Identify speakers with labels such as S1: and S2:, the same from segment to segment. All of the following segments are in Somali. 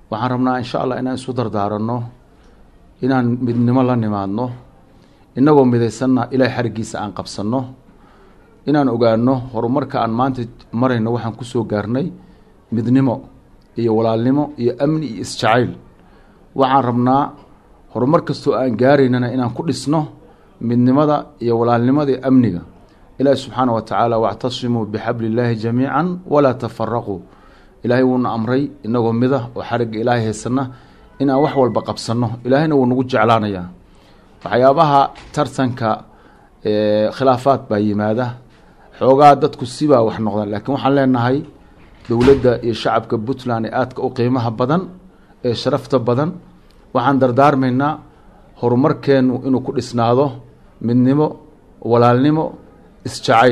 S1: waxaan rabnaa insha allah inaan isu dardaaranno inaan midnimo la nimaadno inagoo midaysanna ilaahay xarigiisa aan qabsanno inaan ogaano horumarka aan maanta marayno waxaan kusoo gaarnay midnimo iyo walaalnimo iyo amni iyo isjacayl waxaan rabnaa horumar kastoo aan gaaraynana inaan ku dhisno midnimada iyo walaalnimada iyo amniga ilaahi subxaana wa tacaala wactasimuu bixabli illaahi jamiica walaa tafaraquu ilaahay wuuna amray inagoo mida oo xarigga ilaahay haysana inaan wax walba qabsanno ilaahayna wuu nagu jeclaanayaa waxyaabaha tartanka khilaafaad baa yimaada xoogaa dadku sibaa wax noqdaan laakiin waxaan leenahay dowladda iyo shacabka puntland ee aadka u qiimaha badan ee sharafta badan waxaan dardaarmaynaa horumarkeenu inuu ku dhisnaado midnimo walaalnimo isjacayl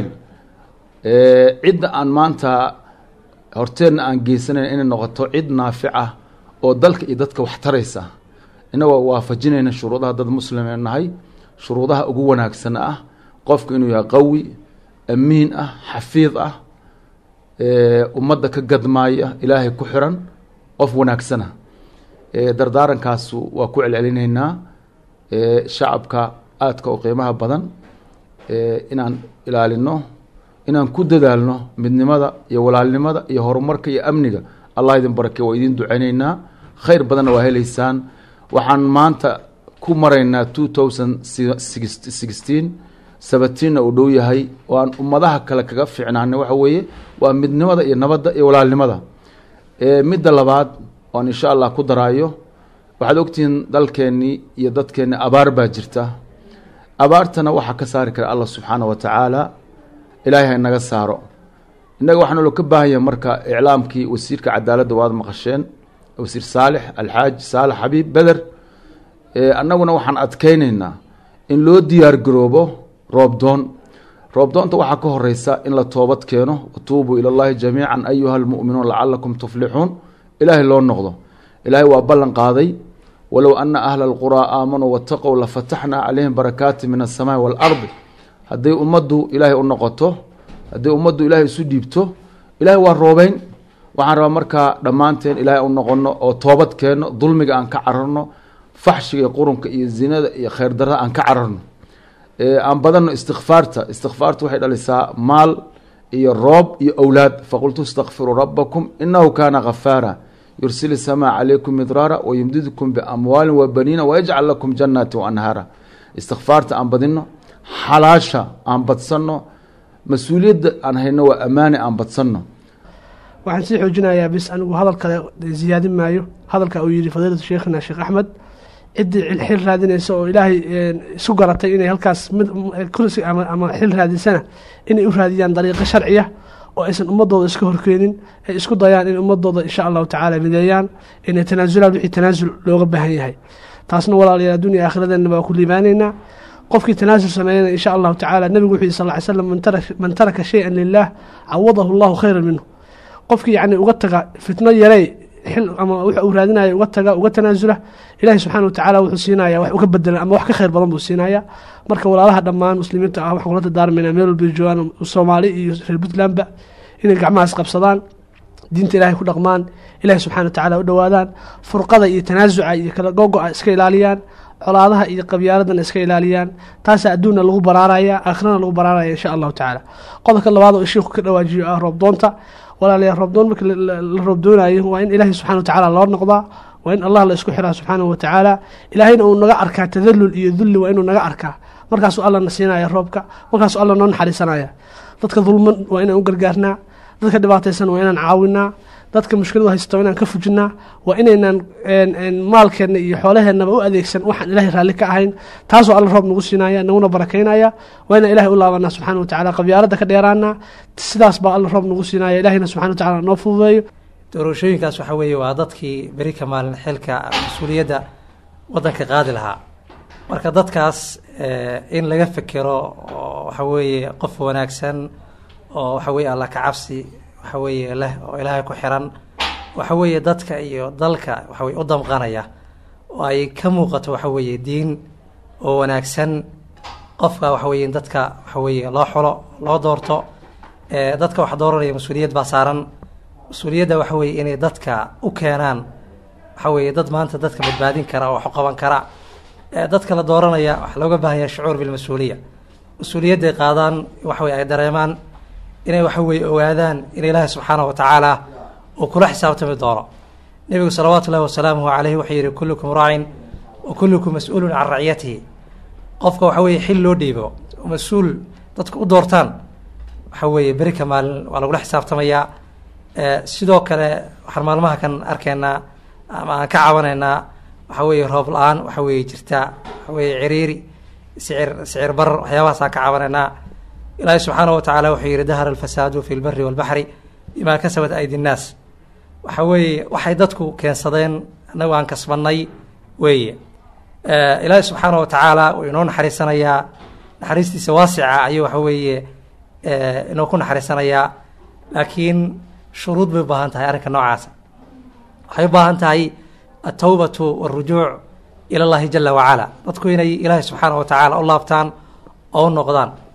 S1: cidda aan maanta horteenna aan geysanayn inay noqoto cid naafic ah oo dalka iyo dadka wax taraysa inagoo waafajinayna shuruudaha dad muslim ee nahay shuruudaha ugu wanaagsan ah qofku inuu yahay qawi amiin ah xafiid ah ummadda ka gadmaaya ilaahay ku xiran qof wanaagsana dardaarankaasu waa ku celcelinaynaa shacabka aadka oo qiimaha badan inaan ilaalino inaan ku dadaalno midnimada iyo walaalnimada iyo horumarka iyo amniga allah idin barake waa idin duceyneynaa khayr badanna waa heleysaan waxaan maanta ku maraynaa two thousand sixteen sabatiinna uu dhow yahay oo aan ummadaha kale kaga fiicnaanay waxa weeye waa midnimada iyo nabadda iyo walaalnimada midda labaad oan insha allah ku daraayo waxaad ogtihiin dalkeennii iyo dadkeennii abaar baa jirta abaartana waxaa ka saari kara allah subxaana wa tacaala ilaahay ha naga saaro innaga waxaa naloo ka baahan yahay marka iclaamkii wasiirka cadaaladda waad maqasheen wasiir saalix alxaaj saalax xabiib beder annaguna waxaan adkeyneynaa in loo diyaar garoobo roobdoon roobdoonta waxaa ka horeysa in la toobad keeno watuubuu ila llahi jamiica ayuha almu'minuun lacalakum tuflixuun ilaahay loo noqdo ilaahay waa ballan qaaday walow ana ahla alquraa aamanuu wataqow lafataxnaa calayhim barakaati min asamaai waalardi hadday ummaddu ilaahay u noqoto hadday ummaddu ilaahay isu dhiibto ilaahay waa roobeyn waxaan rabaa markaa dhammaanteen ilaahay u noqono oo toobad keenno dulmiga aan ka cararno faxshiga iyo qurunka iyo zinada iyo khayr darada aan ka cararno aan badanno istikfaarta istikfaarta waxay dhalisaa maal iyo roob iyo owlaad faqultu istakfiruu rabbakum inahu kaana ghafaara yursil isamaa calaykum midraara wayumdidkum biamwaalin wabaniina wayajcal lakum jannaati waanhaara istikfaarta aan badino xalaasha aan badsanno mas-uuliyadda aan hayno waa ammaane aan badsanno
S2: waxaan sii xoojinayaa bis anigu hadal kale ziyaadin maayo hadalka uu yidhi fadiilatu sheikhina sheekh axmed ciddii xil raadinaysa oo ilaahay isu garatay inay halkaas kursi ama xil raadisana inay u raadiyaan dariiqo sharciya oo aysan ummadooda iska horkeenin ay isku dayaan in ummadooda insha allahu tacaala mideeyaan inay tanaasulaan wixii tanaasul looga baahan yahay taasna walaalayaal adduuniya aakhiradeenna waa ku liibaanaynaa qofkii tanaasul sameeyana insha allahu tacaala nebigu wuxuu yihi sal ly slam man taraka shay-an lilah cawadahu allahu khayran minhu qofkii yacni uga taga fitno yarey xil ama wuxa uu raadinaya uga taga uga tanaasula ilaahi subxana wa tacaala wuxuu siinaya wax uga bedelan ama wax ka khayr badan buu siinaya marka walaalaha dhammaan muslimiinta ah waxaan kula dardaarmayna meel walba joogaan soomaali iyo reer puntlandba inay gacmahaas qabsadaan diinta ilahay ku dhaqmaan ilahi subxana wa tacala u dhowaadaan furqada iyo tanaasuca iyo kala gogo-a iska ilaaliyaan colaadaha iyo qabyaaladana iska ilaaliyaan taasaa adduunna lagu baraaraya aakhirana lagu baraaraya insha allahu tacaala qodobka labaad oo shiiku ka dhawaajiyo ah roobdoonta walaalayaal roobdoon marka la roobdoonayo waa in ilaahay subxana wa tacaala loo noqdaa waa in allah la isku xiraa subxaanahu wa tacaala ilaahayna uu naga arkaa tadalul iyo dulli waa inuu naga arkaa markaasuu alla na siinaya roobka markaasuu alla noo naxariisanaya dadka dulman waa inaan u gargaarnaa dadka dhibaataysan waa inaan caawinaa dadka mushkiladu haysto waa inaan ka fujinaa waa inaynaan maalkeenna iyo xoolaheennaba u adeegsan waxaan ilaahay raalli ka ahayn taasoo alla roob nagu siinaya naguna barakaynaya waa inaan ilahay u laabanaa subxana wa tacala qabyaaladda ka dheeraana sidaas baa alla roob nagu siinaya ilahayna subxana wa tacala noo fududeeyo
S3: doorashooyinkaas waxaa weeye waa dadkii beri ka maalin xilka mas-uuliyadda waddanka qaadi lahaa marka dadkaas in laga fekero oo waxa weeye qof wanaagsan oo waxa weye alla ka cabsi waxa weeye leh oo ilaahay ku xiran waxa weeye dadka iyo dalka waxa weye u damqanaya oo ay ka muuqato waxa weeye diin oo wanaagsan qofka waxa weye in dadka waxa weeye loo xulo loo doorto dadka wax dooranaya mas-uuliyad baa saaran mas-uuliyadda waxa weeye inay dadka u keenaan waxaa weeye dad maanta dadka badbaadin kara oo wax u qaban kara dadka la dooranaya waxaa looga baahan yahay shucuur bilmas-uuliya mas-uuliyadday qaadaan waxa weye ay dareemaan inay waxa weye ogaadaan in ilaahi subxaana wa tacaala uu kula xisaabtami doono nebigu salawaatu ullahi wasalaamuhu caleyhi wuxuu yihi kullukum raacin wa kullukum mas-uulun can raciyatihi qofka waxa weeye xil loo dhiibo oo mas-uul dadku u doortaan waxa weeye beri ka maalin waa lagula xisaabtamayaa sidoo kale waxaan maalmaha kan arkaynaa ama aan ka cabanaynaa waxa weeye roob la-aan waxa weeye jirta waxa weeye ciriiri sicir sicir barar waxyaabahaasaan ka cabanaynaa ilaahi subxaana wa tacaala wuxuu yihi dahara alfasaadu fi lbari walbaxri bimaa kasabat aydi nnaas waxa weeye waxay dadku keensadeen annagu aan kasbanay weeye ilaahi subxaana wa tacaala wuu inoo naxariisanayaa naxariistiisa waasica ayuu waxa weeye inoo ku naxariisanayaa laakiin shuruud bay u baahan tahay arrinka noocaasa waxay u baahan tahay altawbatu walrujuuc ila llahi jala wacala dadku inay ilaahi subxaana wa tacaala u laabtaan oo u noqdaan